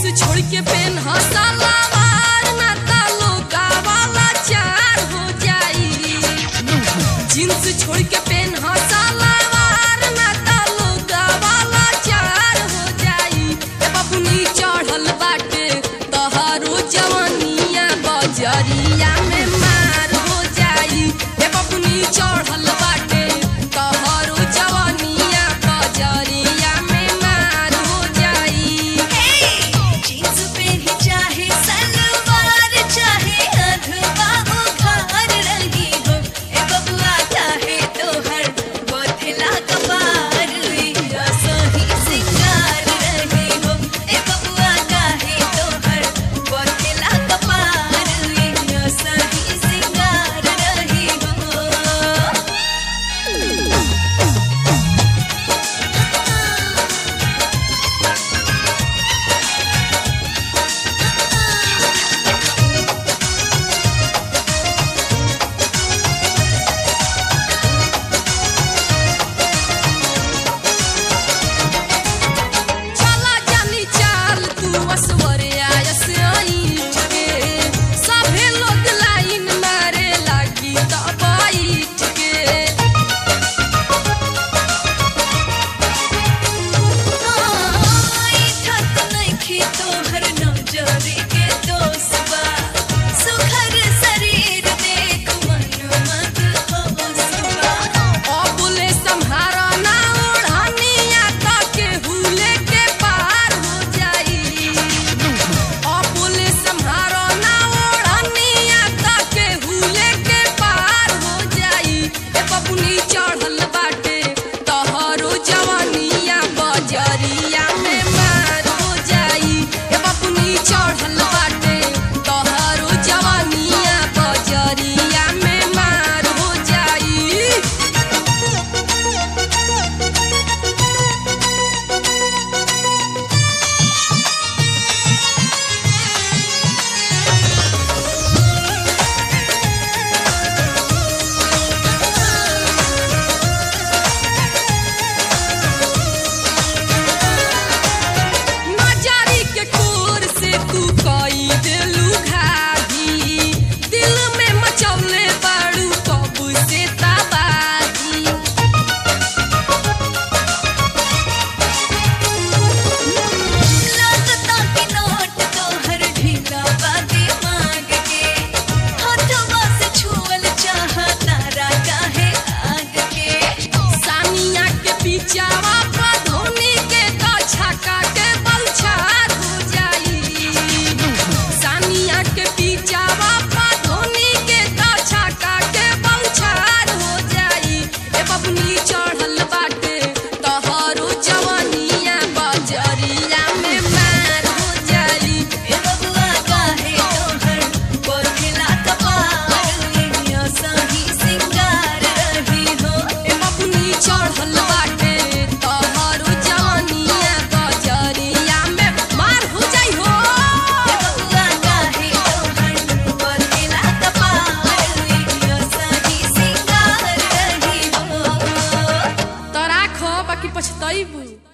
छोड़ के पेन हसलावार ना तालो वाला चार हो जाई जींस छोड़ के पेन हसलावार ना तालो वाला चार हो जाई ए बबुनी चढ़ल बाटे तहारो जवानिया बजरिया में मार हो जाई ए बबुनी चढ़ल बाटे तहारो जवानिया बजरिया में मार हो जाई जींस पे ही चाहे सलवार चाहे अधवा उखाड़ रही हो ए बबुआ चाहे तो हर बोथला कपार या सही सिंगार रही हो ए बबुआ चाहे तो हर बोथला कपार या सही सिंगार रही हो चला जानी चाल तू असवरे आयस आईठ के सभे लोग लाइन मारे लागी त बैठ के आई ठक नइखे तोहर नजरी के दोस्तबा सुखर शरीर देख मन मत होसबा अबुले सम्हारा ना ओढ़निया त केहू लेके पार हो जाई अबुले सम्हारा ना ओढ़निया त केहू लेके पार हो जाई ए बबुनी चढ़ल बाटे तहरो जवानिया बजरिया में मार हो जाई ए बबुनी चढ़ल बाटे तहरो जवानिया बजरिया में मार हो जाई नजारी के कोर से तू कई देलू घाघी दिल में मचौले बाड़ू कब से तबाही लगता कि नोट तोहर ढीला बाते मांग के हाथवा से छुअल चाहता काहे आग के सानिया के पिचावा पर धोनी के तो छक्का के बलछार हो जाई सानिया के पिचावा पर धोनी के तो छक्का के बलछार हो जाई ए बबुनी चढ़ल बाटे तहरो जवानिया बजरिया में मार हो जाई ए बबुआ काहे तोहर बोरखिला कपार या सही सिंगार रही हो ए बबुनी चढ़ल बाटे तहरो जवानिया बजरिया में मार हो जाई हो ए बबुआ काहे तोहर बोरखिला कपार या सही सिंगार रही हो तोरा खो बाकी पछतैबू